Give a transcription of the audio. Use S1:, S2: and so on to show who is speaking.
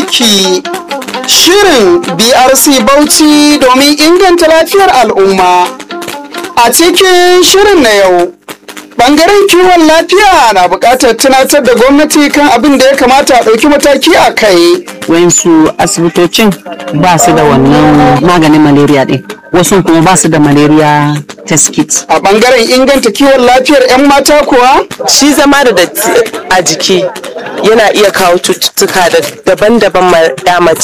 S1: jiki. Shirin BRC Bauchi domin inganta lafiyar al'umma. A cikin shirin na yau, Bangaren kiwon lafiya na buƙatar tunatar da gwamnati kan abin da ya kamata a ɗauki mataki a kai.
S2: wayansu asibitocin ba su da wannan maganin malaria ɗin wasu kuma ba su da malaria test kit
S1: A bangaren inganta kiwon lafiyar 'yan mata kuwa,
S3: shi zama da datti a jiki yana iya kawo cututtuka da daban-daban ma ya mace